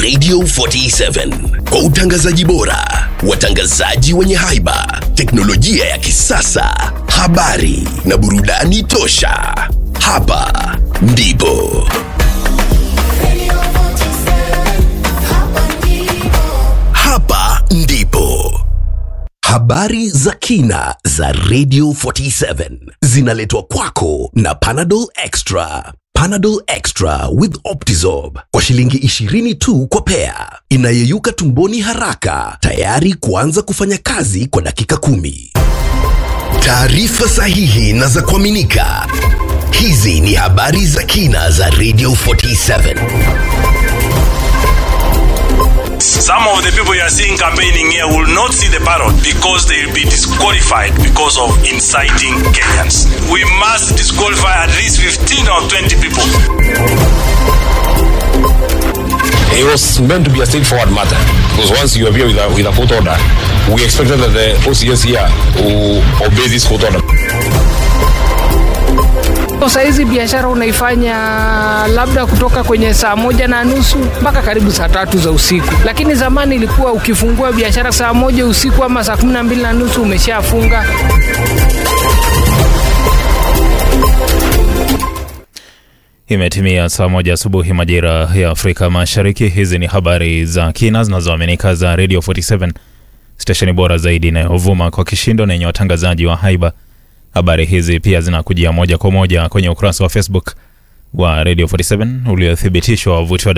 Radio 47 kwa utangazaji bora, watangazaji wenye haiba, teknolojia ya kisasa, habari na burudani tosha. Hapa ndipo hapa ndipo habari za kina za Radio 47 zinaletwa kwako na Panadol Extra. Panadol Extra with Optizorb kwa shilingi 20 tu kwa pea, inayeyuka tumboni haraka, tayari kuanza kufanya kazi kwa dakika kumi. Taarifa sahihi na za kuaminika. Hizi ni habari za kina za Radio 47. Some of the people you are seeing campaigning here will not see the ballot because they will be disqualified because of inciting Kenyans. We must disqualify at least 15 or 20 people. It was meant to be a straightforward matter because once you appear with a, with a court order, we expected that the OCS here will obey this court order. Saa hizi biashara unaifanya labda kutoka kwenye saa moja na nusu mpaka karibu saa tatu za usiku, lakini zamani ilikuwa ukifungua biashara saa moja usiku ama saa kumi na mbili na nusu umeshafunga. Imetimia saa moja asubuhi majira ya Afrika Mashariki. Hizi ni habari za kina zinazoaminika za Radio 47 stesheni bora zaidi inayovuma kwa kishindo na yenye watangazaji wa haiba. Habari hizi pia zinakujia moja kwa moja kwenye ukurasa wa Facebook wa Radio 47 uliothibitishwa wavuti wa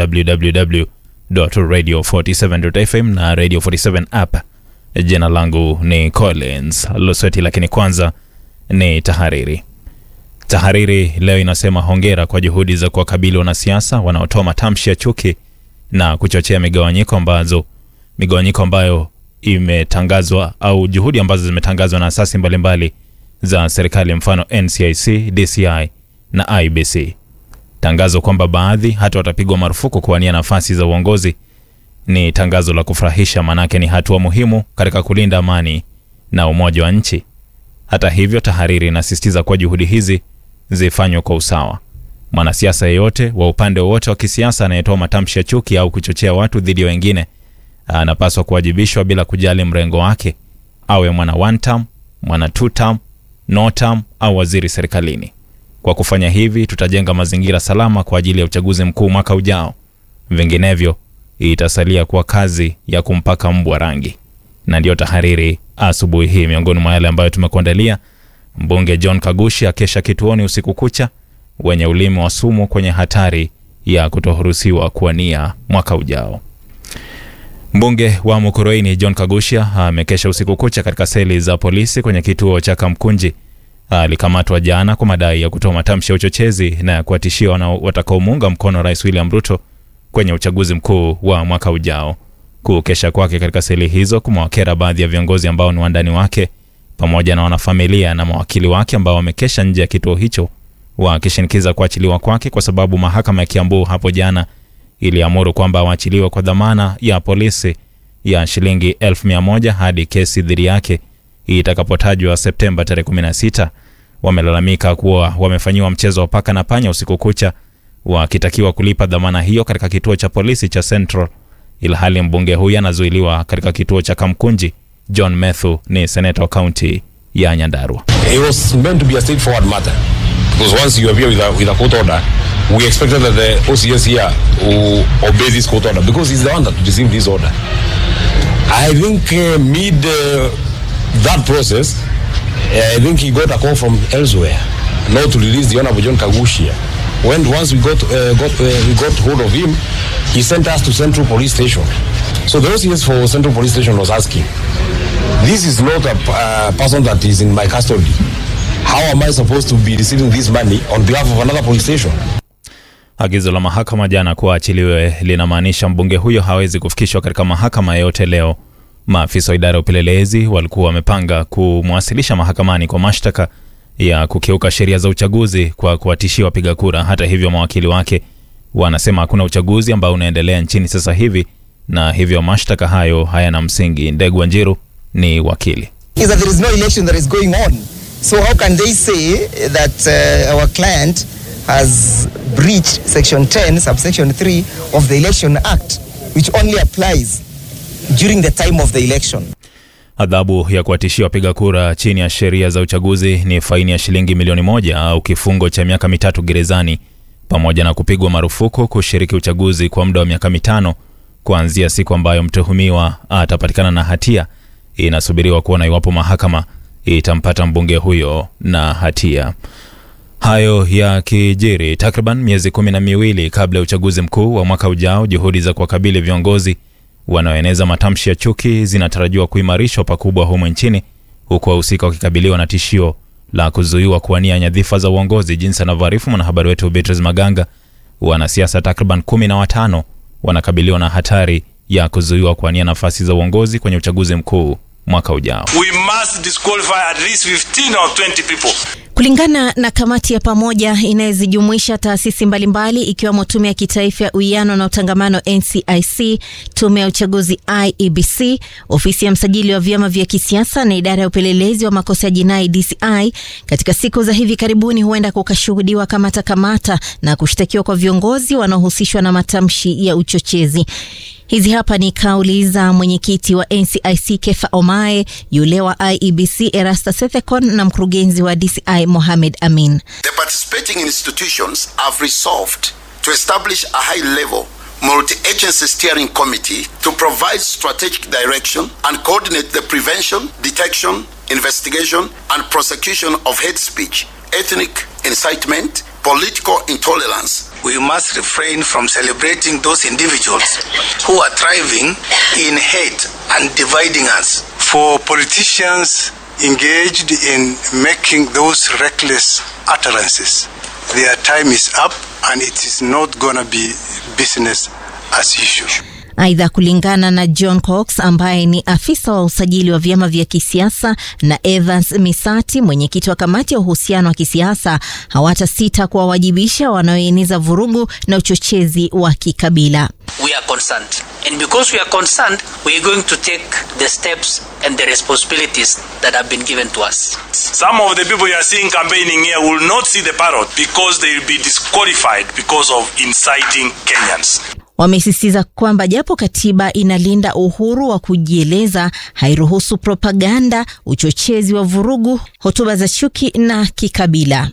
www.radio47.fm na Radio 47 app. Jina langu ni Collins Lusweti, lakini kwanza ni tahariri. Tahariri leo inasema hongera kwa juhudi za kuwakabili wanasiasa wanaotoa matamshi ya chuki na kuchochea migawanyiko ambazo migawanyiko ambayo imetangazwa au juhudi ambazo zimetangazwa na asasi mbalimbali za serikali mfano NCIC, DCI na IBC. Tangazo kwamba baadhi hata watapigwa marufuku kuwania nafasi za uongozi ni tangazo la kufurahisha, manake ni hatua muhimu katika kulinda amani na umoja wa nchi. Hata hivyo, tahariri inasisitiza kuwa juhudi hizi zifanywe kwa usawa. Mwanasiasa yeyote wa upande wowote wa kisiasa anayetoa matamshi ya chuki au kuchochea watu dhidi ya wengine anapaswa kuwajibishwa bila kujali mrengo wake, awe mwana one term, mwana two term, no term au waziri serikalini. Kwa kufanya hivi, tutajenga mazingira salama kwa ajili ya uchaguzi mkuu mwaka ujao. Vinginevyo itasalia kuwa kazi ya kumpaka mbwa rangi. Na ndiyo tahariri asubuhi hii. Miongoni mwa yale ambayo tumekuandalia: mbunge John Kagushi akesha kituoni usiku kucha, wenye ulimi wa sumu kwenye hatari ya kutoruhusiwa kuwania mwaka ujao. Mbunge wa Mukurweini John Kagusha amekesha usiku kucha katika seli za polisi kwenye kituo cha Kamkunji. Alikamatwa jana kwa madai ya kutoa matamshi ya uchochezi na ya kuwatishia watakaomuunga mkono Rais William Ruto kwenye uchaguzi mkuu wa mwaka ujao. Kukesha kwake katika seli hizo kumewakera baadhi ya viongozi ambao ni wandani wake pamoja na wanafamilia na mawakili wake ambao wamekesha nje ya kituo hicho wakishinikiza kuachiliwa kwake kwa sababu mahakama ya Kiambu hapo jana iliamuru kwamba waachiliwe kwa dhamana ya polisi ya shilingi elfu mia moja hadi kesi dhidi yake itakapotajwa Septemba tarehe 16. Wamelalamika kuwa wamefanyiwa mchezo wa paka na panya usiku kucha, wakitakiwa kulipa dhamana hiyo katika kituo cha polisi cha Central, ilhali mbunge huyu anazuiliwa katika kituo cha Kamkunji. John Methu ni seneta wa kaunti ya Nyandarua. It was meant to be a straightforward matter because once you appear with a, with a court order, we expected that the OCS here will obey this court order because he's the one that received this order. I think uh, mid uh, that process, uh, I think he got a call from elsewhere, not to release the Honorable John Kagushia. When once we got uh, got uh, we got hold of him, he sent us to Central Police Station. So the OCS for Central Police Station was asking, "This is not a uh, person that is in my custody. How am I supposed to be receiving this money on behalf of another police station?" Agizo la mahakama jana kuwa achiliwe linamaanisha mbunge huyo hawezi kufikishwa katika mahakama yoyote leo. Maafisa wa idara ya upelelezi walikuwa wamepanga kumwasilisha mahakamani kwa mashtaka ya kukiuka sheria za uchaguzi kwa kuwatishia wapiga kura. Hata hivyo, mawakili wake wanasema hakuna uchaguzi ambao unaendelea nchini sasa hivi na hivyo mashtaka hayo hayana msingi. Ndegu Wanjiru ni wakili. is that there is no election that is going on. So how can they say that uh, our client has breached section 10 subsection 3 of the election act which only applies during the time of the election. Adhabu ya kuwatishia wapiga kura chini ya sheria za uchaguzi ni faini ya shilingi milioni moja au kifungo cha miaka mitatu gerezani pamoja na kupigwa marufuku kushiriki uchaguzi kwa muda wa miaka mitano kuanzia siku ambayo mtuhumiwa atapatikana na hatia. Inasubiriwa kuona iwapo mahakama itampata mbunge huyo na hatia. Hayo ya kijiri takriban miezi kumi na miwili kabla ya uchaguzi mkuu wa mwaka ujao, juhudi za kuwakabili viongozi wanaoeneza matamshi ya chuki zinatarajiwa kuimarishwa pakubwa humu nchini, huku wahusika wakikabiliwa na tishio la kuzuiwa kuwania nyadhifa za uongozi, jinsi anavyoarifu mwanahabari wetu Beatrice Maganga. Wanasiasa takriban kumi na watano wanakabiliwa na hatari ya kuzuiwa kuwania nafasi za uongozi kwenye uchaguzi mkuu mwaka ujao. We must disqualify at least 15 or 20 people. Kulingana na kamati ya pamoja inayozijumuisha taasisi mbalimbali ikiwemo Tume ya Kitaifa ya Uwiano na Utangamano NCIC, Tume ya Uchaguzi IEBC, Ofisi ya Msajili wa Vyama vya Kisiasa na Idara ya Upelelezi wa Makosa ya Jinai DCI, katika siku za hivi karibuni huenda kukashuhudiwa kamata kamata na kushtakiwa kwa viongozi wanaohusishwa na matamshi ya uchochezi. Hizi hapa ni kauli za mwenyekiti wa NCIC Kefa Omae, yule wa IEBC Erasta Sethekon na mkurugenzi wa DCI Mohamed Amin. The participating institutions have resolved to establish a high level multi-agency steering committee to provide strategic direction and coordinate the prevention, detection, investigation and prosecution of hate speech, ethnic incitement, political intolerance. We must refrain from celebrating those individuals who are thriving in hate and dividing us. For politicians engaged in making those reckless utterances, their time is up and it is not going to be business as usual. Aidha, kulingana na John Cox ambaye ni afisa wa usajili wa vyama vya kisiasa na Evans Misati, mwenyekiti wa kamati ya uhusiano wa kisiasa, hawatasita kuwawajibisha wanaoeneza vurugu na uchochezi wa kikabila. we are concerned. And because we are concerned, we are going to take the steps and the responsibilities that have been given to us. Some of the people you are seeing campaigning here will not see the ballot because they will be disqualified because of inciting Kenyans. Wamesisitiza kwamba japo katiba inalinda uhuru wa kujieleza, hairuhusu propaganda, uchochezi wa vurugu, hotuba za chuki na kikabila.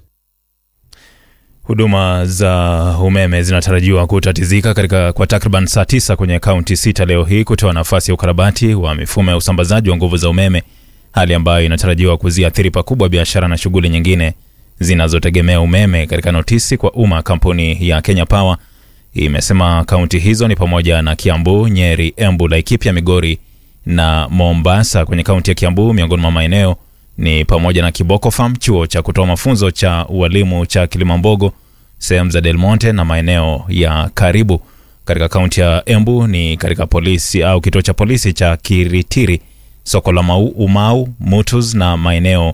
Huduma za umeme zinatarajiwa kutatizika katika kwa takriban saa tisa kwenye kaunti sita leo hii kutoa nafasi ya ukarabati wa mifumo ya usambazaji wa nguvu za umeme, hali ambayo inatarajiwa kuziathiri pakubwa biashara na shughuli nyingine zinazotegemea umeme. Katika notisi kwa umma, kampuni ya Kenya Power imesema kaunti hizo ni pamoja na Kiambu, Nyeri, Embu, Laikipia, Migori na Mombasa. Kwenye kaunti ya Kiambu, miongoni mwa maeneo ni pamoja na Kiboko Farm, chuo cha kutoa mafunzo cha ualimu cha Kilimambogo, sehemu za Del Monte na maeneo ya karibu. Katika kaunti ya Embu ni katika polisi au kituo cha polisi cha Kiritiri, soko la Mau, Umau, Mutus na maeneo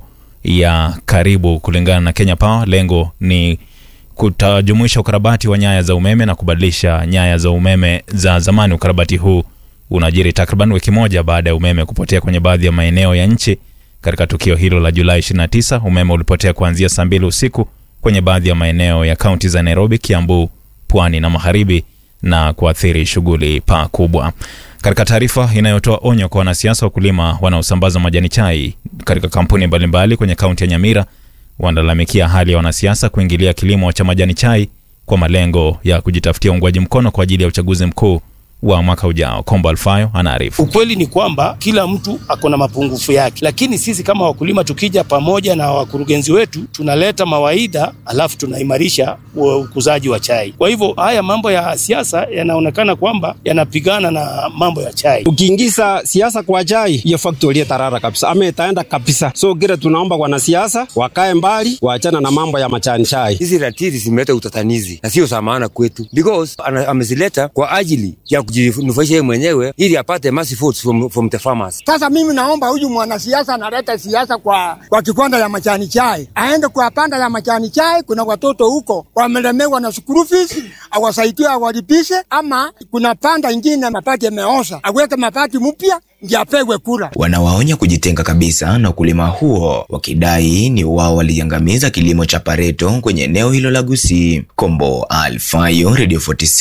ya karibu. Kulingana na Kenya Power, lengo ni kutajumuisha ukarabati wa nyaya za umeme na kubadilisha nyaya za umeme za zamani. Ukarabati huu unajiri takriban wiki moja baada ya umeme kupotea kwenye baadhi ya maeneo ya nchi. Katika tukio hilo la Julai 29, umeme ulipotea kuanzia saa mbili usiku kwenye baadhi ya maeneo ya kaunti za Nairobi, Kiambu, Pwani na Magharibi na kuathiri shughuli pakubwa. Katika taarifa inayotoa onyo kwa wanasiasa wakulima wanaosambaza majani chai katika kampuni mbalimbali kwenye kaunti ya Nyamira, wanalalamikia hali ya wanasiasa kuingilia kilimo cha majani chai kwa malengo ya kujitafutia uungwaji mkono kwa ajili ya uchaguzi mkuu wa mwaka ujao. Kombo Alfayo anaarifu. Ukweli ni kwamba kila mtu ako na mapungufu yake, lakini sisi kama wakulima tukija pamoja na wakurugenzi wetu tunaleta mawaidha, alafu tunaimarisha ukuzaji wa chai. Kwa hivyo haya mambo ya siasa yanaonekana kwamba yanapigana na mambo ya chai. Ukiingiza siasa kwa chai, hiyo factory itarara kabisa, ama itaenda kabisa. So kile tunaomba wanasiasa wakae mbali, waachana na mambo ya majani chai. Hizi ratili zimeleta utatanizi na sio za maana kwetu, because amezileta kwa ajili ya kujinufaisha yeye mwenyewe ili apate massive votes from, from the farmers. Sasa mimi naomba huyu mwanasiasa analeta siasa kwa, kwa kiwanda ya majani chai, aende kwa panda ya majani chai. Kuna watoto huko wamelemewa na school fees, awasaidie awalipishe, ama kuna panda ingine mapati yameoza, aweke mapati mpya ndiye apewe kura. Wanawaonya kujitenga kabisa na ukulima huo, wakidai ni wao waliangamiza kilimo cha pareto kwenye eneo hilo la Gusii. Kombo Alfayo, Radio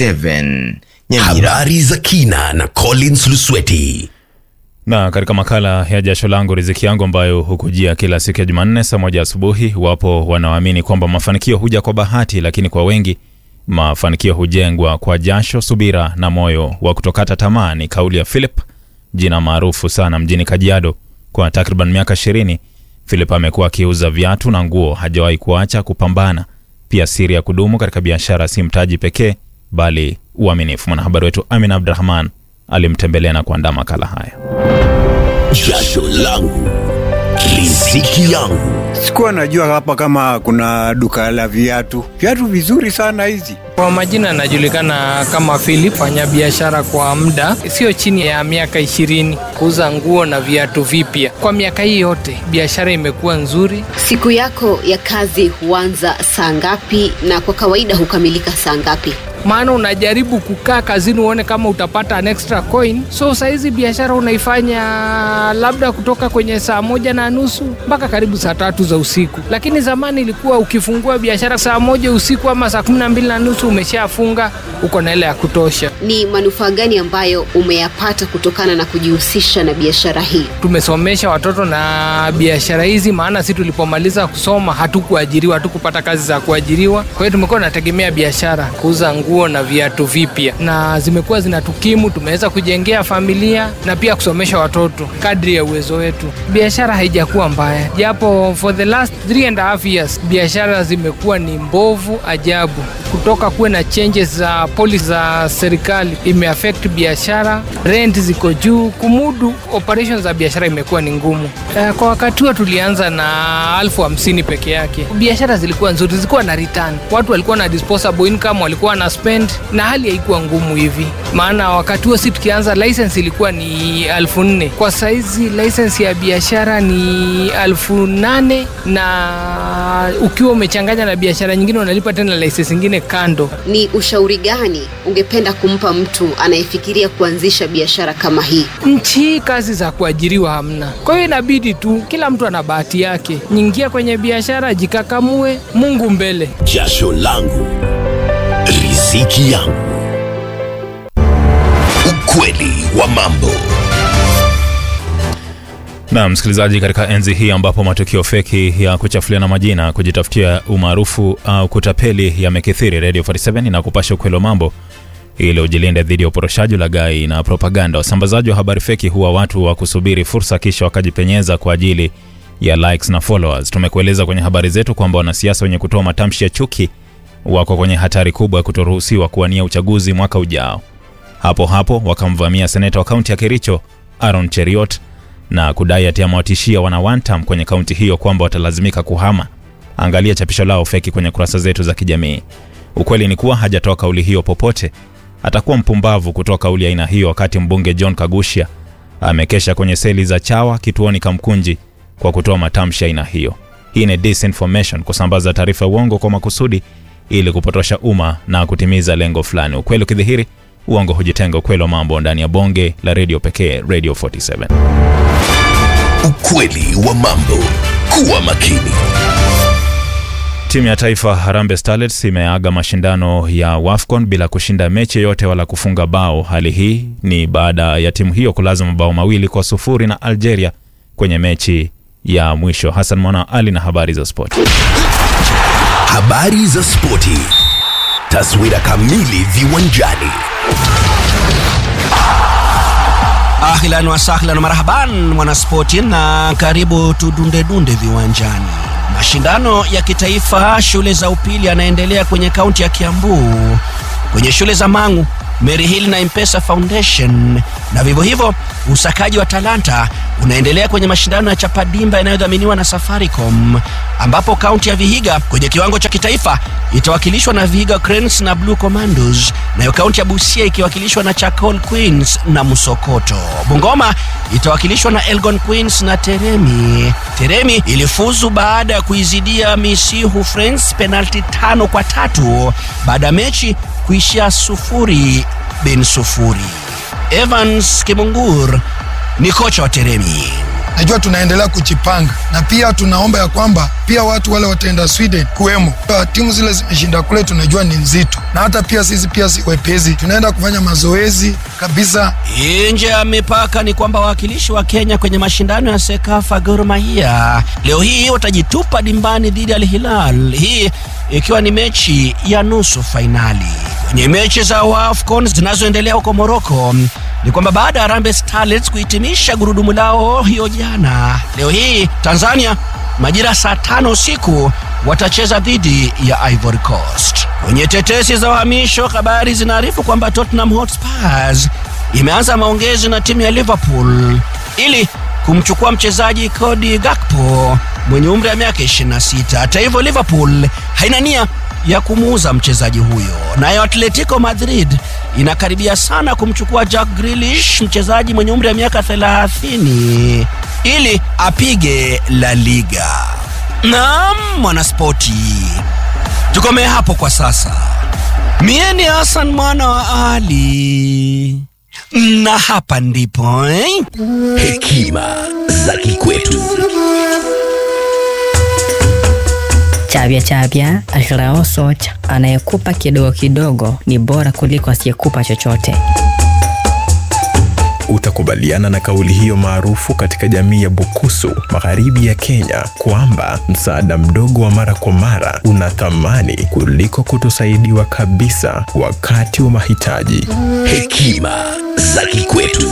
47 Nyamira. Habari za kina na Collins Lusweti. na katika makala ya jasho langu riziki yangu ambayo hukujia kila siku ya Jumanne saa moja asubuhi, wapo wanaoamini kwamba mafanikio huja kwa bahati, lakini kwa wengi mafanikio hujengwa kwa jasho, subira na moyo wa kutokata tamaa. Ni kauli ya Philip, jina maarufu sana mjini Kajiado. Kwa takriban miaka ishirini, Philip amekuwa akiuza viatu na nguo, hajawahi kuacha kupambana. Pia siri ya kudumu katika biashara si mtaji pekee, bali uaminifu. Mwanahabari wetu Amin Abdurahman alimtembelea na kuandaa makala haya. Jasho langu riziki yangu. Sikuwa najua hapa kama kuna duka la viatu, viatu vizuri sana hizi. Kwa majina anajulikana kama Philip, fanya biashara kwa muda sio chini ya miaka ishirini, kuuza nguo na viatu vipya. Kwa miaka hii yote biashara imekuwa nzuri. Siku yako ya kazi huanza saa ngapi na kwa kawaida hukamilika saa ngapi? maana unajaribu kukaa kazini uone kama utapata an extra coin. So saizi biashara unaifanya labda kutoka kwenye saa moja na nusu mpaka karibu saa tatu za usiku, lakini zamani ilikuwa ukifungua biashara saa moja usiku ama saa kumi na mbili na nusu umeshafunga, uko na ile ya kutosha. Ni manufaa gani ambayo umeyapata kutokana na kujihusisha na biashara hii? Tumesomesha watoto na biashara hizi, maana si tulipomaliza kusoma hatukuajiriwa, hatukupata kazi za kuajiriwa. Kwa hiyo tumekuwa tunategemea biashara, kuuza nguo na viatu vipya, na zimekuwa zinatukimu. Tumeweza kujengea familia na pia kusomesha watoto kadri ya uwezo wetu. Biashara haijakuwa mbaya, japo for the last three and a half years biashara zimekuwa ni mbovu ajabu. Kutoka kuwe na changes za policy za serikali imeaffect biashara, rent ziko juu, kumudu operations za biashara imekuwa ni ngumu. Eh, Kwa wakati huo tulianza na elfu hamsini peke yake. Biashara zilikuwa nzuri, zilikuwa na return, watu walikuwa na disposable income, walikuwa na spend, na hali haikuwa ngumu hivi, maana wakati huo si tukianza license ilikuwa ni elfu nne kwa saizi license ya biashara ni elfu nane na ukiwa umechanganya na biashara nyingine unalipa tena license nyingine kando. Ni ushauri gani ungependa kumpa mtu anayefikiria kuanzisha biashara kama hii? nchi hii kazi za kuajiriwa hamna, kwa hiyo inabidi tu kila mtu ana bahati yake. Nyingia kwenye biashara, jikakamue, Mungu mbele. Jasho langu riziki yangu. Ukweli wa mambo. Na msikilizaji, katika enzi hii ambapo matukio feki ya kuchafuliana majina, kujitafutia umaarufu au kutapeli yamekithiri, Radio 47 na kupasha ukweli wa mambo ili ujilinde dhidi ya uporoshaji, ulaghai na propaganda. Wasambazaji wa habari feki huwa watu wa kusubiri fursa kisha wakajipenyeza kwa ajili ya likes na followers. Tumekueleza kwenye habari zetu kwamba wanasiasa wenye kutoa matamshi ya chuki wako kwenye hatari kubwa ya kutoruhusiwa kuwania uchaguzi mwaka ujao. Hapo hapo wakamvamia seneta wa kaunti ya Kericho Aaron Cheriot na kudai ati amewatishia wana Wantam kwenye kaunti hiyo kwamba watalazimika kuhama. Angalia chapisho lao feki kwenye kurasa zetu za kijamii. Ukweli ni kuwa hajatoa kauli hiyo popote. Atakuwa mpumbavu kutoa kauli ya aina hiyo wakati mbunge John Kagusha amekesha kwenye seli za Chawa kituoni Kamkunji kwa kutoa matamshi ya aina hiyo. Hii ni disinformation, kusambaza taarifa ya uongo kwa makusudi ili kupotosha umma na kutimiza lengo fulani. Ukweli ukidhihiri, uongo hujitenga. Ukweli wa mambo ndani ya bonge la redio pekee, Radio 47. Ukweli wa mambo. Kuwa makini. Timu ya taifa Harambee Starlets imeaga mashindano ya WAFCON bila kushinda mechi yoyote wala kufunga bao. Hali hii ni baada ya timu hiyo kulaza mabao mawili kwa sufuri na Algeria kwenye mechi ya mwisho. Hassan Mwana Ali na habari za sport. Habari za spoti. Taswira kamili viwanjani. Ahlan wa sahlan marhaban mwanaspoti, na karibu tudundedunde viwanjani. Mashindano ya kitaifa shule za upili yanaendelea kwenye kaunti ya Kiambu, kwenye shule za Mang'u, Mary Hill na Impesa Foundation, na vivyo hivyo usakaji wa talanta unaendelea kwenye mashindano ya Chapadimba yanayodhaminiwa na Safaricom, ambapo kaunti ya Vihiga kwenye kiwango cha kitaifa itawakilishwa na Vihiga Cranes na Blue Commandos, nayo kaunti ya Busia ikiwakilishwa na Chakol Queens na Musokoto. Bungoma itawakilishwa na Elgon Queens na Teremi. Teremi ilifuzu baada ya kuizidia Misihu Friends penalti tano kwa tatu baada ya mechi kuishia sufuri bin sufuri. Evans Kimungur ni kocha wa Teremi. najua tunaendelea kujipanga na pia tunaomba ya kwamba pia watu wale wataenda Sweden kuwemo Kwa timu zile zimeshinda kule, tunajua ni nzito, na hata pia sisi pia si wepesi, tunaenda kufanya mazoezi kabisa. Nje ya mipaka ni kwamba wawakilishi wa Kenya kwenye mashindano ya Sekafa Gor Mahia leo hii watajitupa dimbani dhidi ya Al Hilal, hii ikiwa ni mechi ya nusu fainali. Kwenye mechi za AFCON zinazoendelea huko Morocco ni kwamba baada ya Harambee Starlets kuhitimisha gurudumu lao hiyo jana, leo hii Tanzania majira saa tano usiku watacheza dhidi ya Ivory Coast. Kwenye tetesi za uhamisho, habari zinaarifu kwamba Tottenham Hotspurs imeanza maongezi na timu ya Liverpool ili kumchukua mchezaji Cody Gakpo mwenye umri wa miaka 26. Hata hivyo, Liverpool haina nia ya kumuuza mchezaji huyo. Nayo Atletico Madrid inakaribia sana kumchukua Jack Grealish, mchezaji mwenye umri wa miaka 30 ili apige La Liga. Naam, mwanaspoti, tukomee hapo kwa sasa. Mie ni Hassan mwana wa Ali na hapa ndipo eh? Hekima za kikwetu. Chavya chavya Alrao Socha, anayekupa kidogo kidogo ni bora kuliko asiyekupa chochote. Utakubaliana na kauli hiyo maarufu katika jamii ya Bukusu, magharibi ya Kenya, kwamba msaada mdogo wa mara kwa mara una thamani kuliko kutosaidiwa kabisa wakati wa mahitaji. Hekima za kikwetu.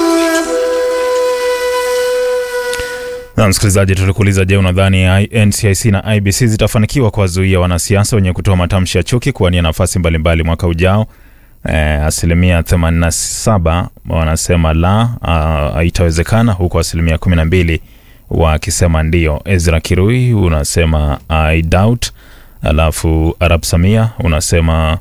Na msikilizaji, tulikuuliza, je, unadhani NCIC na IBC zitafanikiwa kuwazuia wanasiasa wenye kutoa matamshi ya chuki kuwania nafasi mbalimbali mwaka ujao? Eh, asilimia 87 wanasema la, ah, haitawezekana, huku asilimia 12 wakisema ndio. Ezra Kirui unasema I doubt, alafu Arab Samia unasema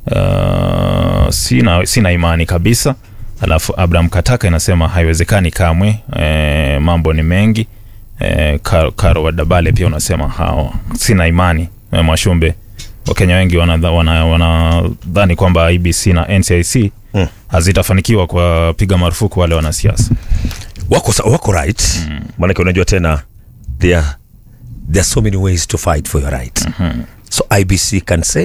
uh, sina, sina imani kabisa, alafu Abraham Kataka inasema haiwezekani kamwe. Eh, mambo ni mengi. Eh, Karo, Karo Wadabale pia unasema hao sina imani. Eh, Mwashumbe, Wakenya wengi wanadhani wana, wana kwamba IBC na NCIC Mm. hazitafanikiwa kuwapiga marufuku wale wanasiasa. wako, sa- wako right mm. maanake unajua tena there, are- there are so many ways to fight for your right mm-hmm. so ibc can say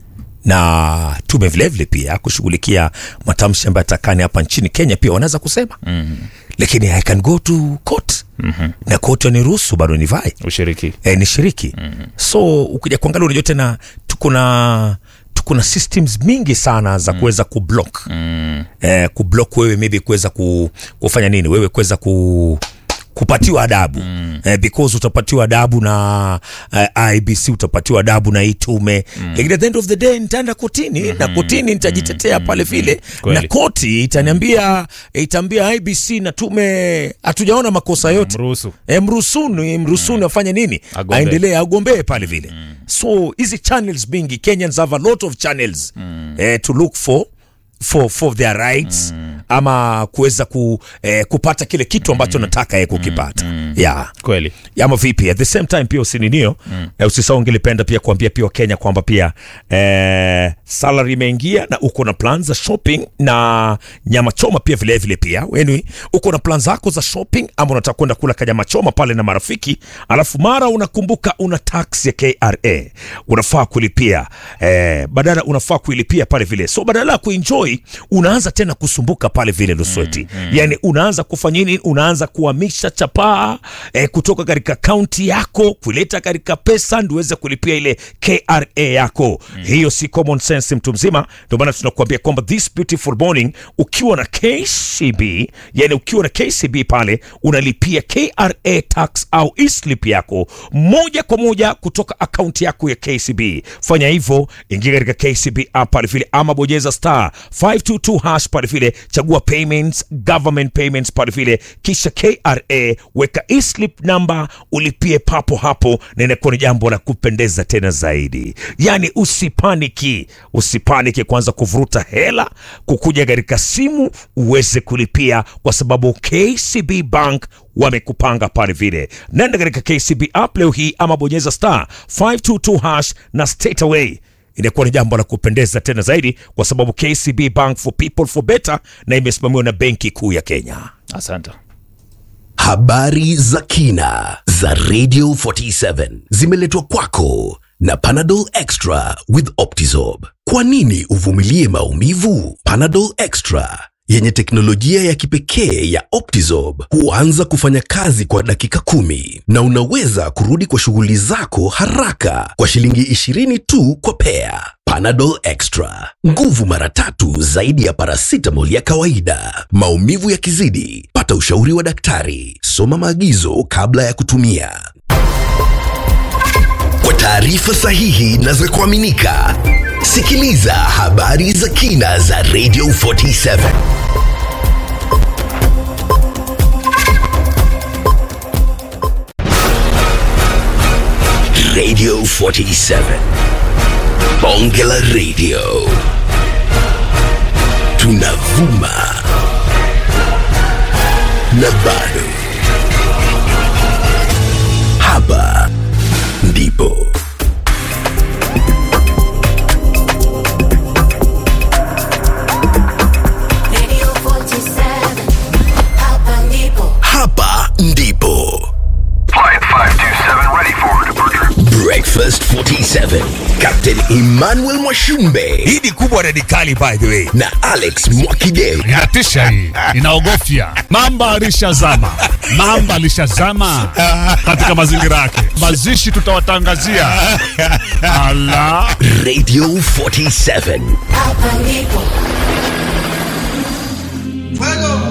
na tume vilevile pia kushughulikia matamshi ambayo atakani hapa nchini kenya pia wanaweza kusema mm. lakini i can go to court mm-hmm. na koti waniruhusu bado nivae ushiriki e, ni shiriki mm-hmm. so ukija kuangalia unajua tena tuko na tuko na systems mingi sana za kuweza kublock mm. eh, kublock wewe maybe kuweza ku, kufanya nini wewe kuweza ku kupatiwa adabu mm. eh, because utapatiwa adabu na uh, ibc utapatiwa adabu na hii tume mm. lakini at the end of the day nitaenda kotini mm-hmm. na kotini nitajitetea mm-hmm. pale vile Kweli. na koti itaniambia itaambia ibc na tume hatujaona makosa yote mruhusu e, mruhusuni mruhusuni afanye nini Agombee. aendelee agombee pale vile so hizi channels mingi kenyans have a lot of channels eh, to look for for, for their rights ama kuweza ku, eh, kupata kile kitu ambacho nataka ye kukipata yeah. kweli ama vipi at the same time pia usininio mm. eh, usisahau ngelipenda pia kuambia pia wakenya kwamba pia eh, salary imeingia na uko na plan za shopping na nyama choma pia vilevile pia weni uko na plan zako za shopping ama unataka kwenda kula kanyama choma pale na marafiki alafu mara unakumbuka una tax ya kra unafaa kulipia eh, badala unafaa kuilipia pale vile so badala ya kuenjoy unaanza tena kusumbuka pale vile lusweti mm, mm. yani unaanza kufanya nini unaanza kuhamisha chapaa eh, kutoka katika kaunti yako kuleta katika pesa ndio uweze kulipia ile kra yako mm. hiyo si common sense mtu mzima ndio maana tunakuambia kwamba this beautiful morning ukiwa na kcb yani ukiwa na kcb pale unalipia kra tax au eslip yako moja kwa moja kutoka akaunti yako ya kcb fanya hivyo ingia katika kcb app pale vile ama bonyeza star 522 hash pale vile chagua payments government payments pale vile kisha kra weka eslip number ulipie papo hapo na inakuwa ni jambo la kupendeza tena zaidi yani usipaniki usipaniki kwanza kuvuruta hela kukuja katika simu uweze kulipia kwa sababu kcb bank wamekupanga pale vile nenda katika kcb app leo hii ama bonyeza star 522 hash na straight away inakuwa ni jambo la kupendeza tena zaidi kwa sababu kcb bank for people for better na imesimamiwa na benki kuu ya kenya Asante. Habari za kina za Radio 47 zimeletwa kwako na Panadol Extra with Optizorb. Kwa nini uvumilie maumivu? Panadol Extra yenye teknolojia ya kipekee ya Optizorb huanza kufanya kazi kwa dakika kumi na unaweza kurudi kwa shughuli zako haraka kwa shilingi 20 tu kwa pea. Panadol Extra, nguvu mara tatu zaidi ya paracetamol ya kawaida. Maumivu yakizidi, pata ushauri wa daktari. Soma maagizo kabla ya kutumia. Kwa taarifa sahihi na za kuaminika, sikiliza habari za kina za Radio 47. Radio 47. Bonge la Radio. Tunavuma na bado. Hapa ndipo. Hapa ndipo. Breakfast 47. Captain Emmanuel Mwashumbe. Hii ni kubwa radikali by the way. Na Alex Mwakideu. Inatisha hii. Inaogofya. Mamba alishazama. Mamba alishazama katika mazingira yake. Mazishi tutawatangazia. Ala. Radio 47. Fuego.